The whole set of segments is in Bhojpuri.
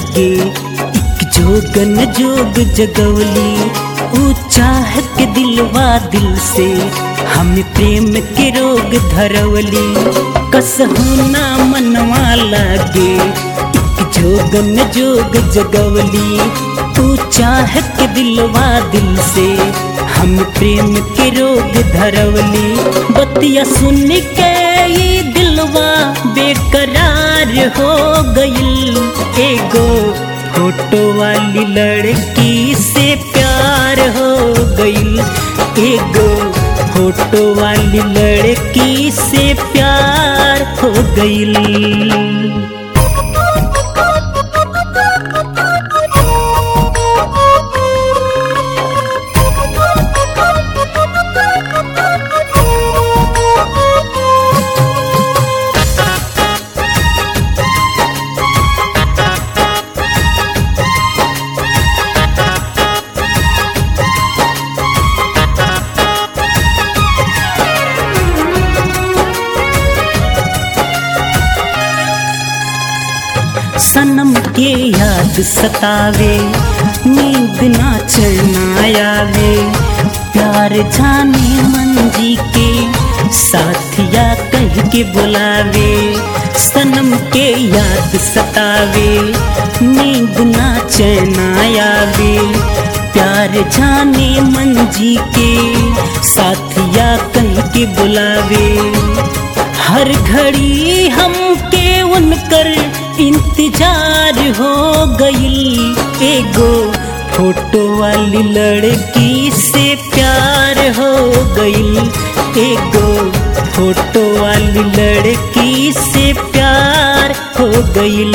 लागे एक जोगन जोग जगवली ऊ चाह के दिलवा दिल से हम प्रेम के रोग धरवली कसहू ना मनवा लागे एक जोगन जोग जगवली तू चाह के दिलवा दिल से हम प्रेम के रोग धरवली बतिया सुन के ये दिलवा बेकरार हो गईल एगो फोटो वाली लड़की से प्यार हो गईल एगो फोटो वाली लड़की से प्यार हो गईल सनम के याद सतावे नींद ना चलना आवे प्यार जाने मंजी के साथिया कह के बुलावे सनम के याद सतावे नींद ना चैना आवे प्यार जाने मंजी के साथिया कह के बुलावे हर घड़ी हमके उनकर इंतजार हो गईल एगो फोटो वाली लड़की से प्यार हो गईल एगो फोटो वाली लड़की से प्यार हो गईल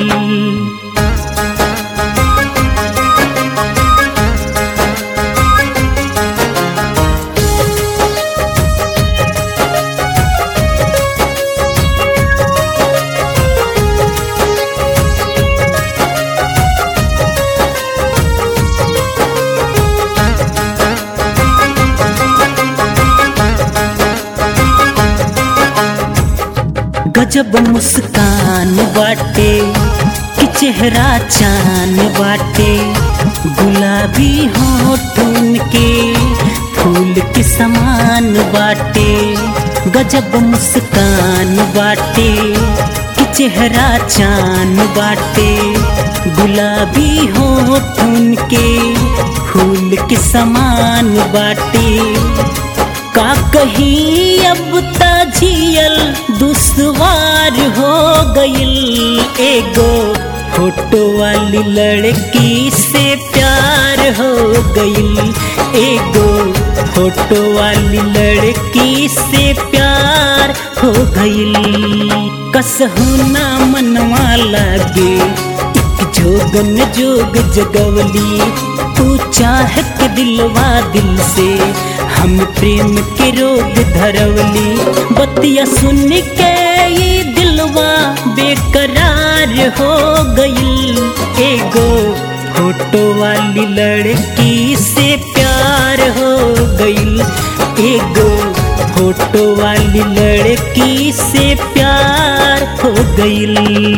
गजब मुस्कान बाटे कि चेहरा चान बाटे गुलाबी होठ के फूल के समान बाटे गजब मुस्कान बाटे कि चेहरा चान बाटे गुलाबी होठ के फूल के समान बाटे का कहीं अब ताजियल दुश्वार हो गईल एगो फोटो वाली लड़की से प्यार हो गईल एगो फोटो वाली लड़की से प्यार हो गईल कसहू ना मनवा लागे एक जोगन जोग जगवली तू चाह के दिलवा दिल से हम प्रेम के रोग धरवली बतिया सुन के ये दिलवा बेकरार हो गईल एगो फोटो वाली लड़की से प्यार हो गईल एगो फोटो वाली लड़की से प्यार हो गईल